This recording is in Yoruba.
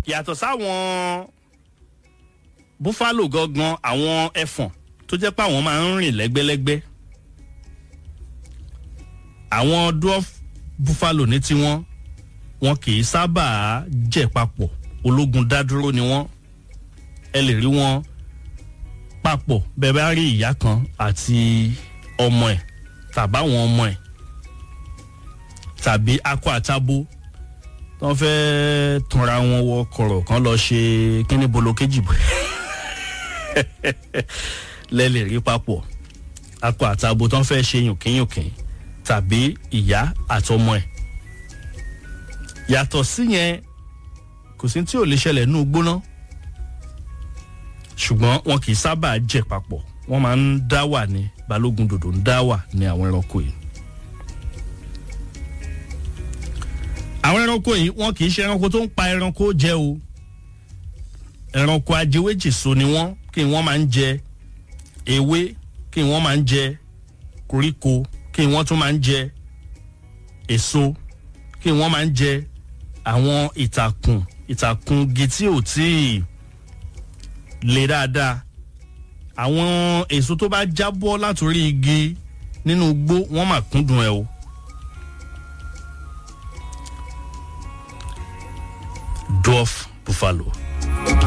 yàtọ̀ sáwọn búfálò gangan àwọn ẹfọ̀n tó jẹ́ pé àwọn máa ń rìn lẹ́gbẹ́lẹ́gbẹ́ àwọn dwarf buffalo ní tiwọn wọn kì í sábà jẹ papọ̀ ológun dádúró ni wọ́n ẹ lè rí wọn papọ̀ bẹ́ẹ̀ bá rí ìyá kan àti ọmọ ẹ̀ tàbáwọn ọmọ ẹ̀ tàbí akọ àtabo tí wọ́n fẹ́ẹ́ túnra wọn wọ kọ̀rọ̀ kan lọ ṣe kíní bolo kejì bọ̀ lẹ́lẹ̀ rí papọ̀ akọ àtabo tí wọ́n fẹ́ẹ́ ṣe yùnkínyùnkín tàbí ìyá àtọmọ ẹ̀ yàtọ̀ síyẹn kò sí tí ò lè ṣẹlẹ̀ nínú gbóná ṣùgbọ́n wọn kì í sábà jẹ papọ̀ wọ́n máa ń dá wà ní balógun dòdò ń dá wà ní àwọn ẹranko yìí. àwọn ẹranko yìí wọn kì í ṣe ẹranko tó ń pa ẹranko jẹ o ẹranko ajẹwéjìso ni wọ́n kí wọ́n máa ń jẹ ewé kí wọ́n máa ń jẹ koríko kí wọ́n tún máa ń jẹ èso kí wọ́n máa ń jẹ àwọn ìtàkùn ìtàkùn igi tí ò tíì le dáadáa àwọn èso tó bá jábọ́ látòrí igi nínú igbó wọ́n mà kúndùn ẹ̀ o. dwarf buffalo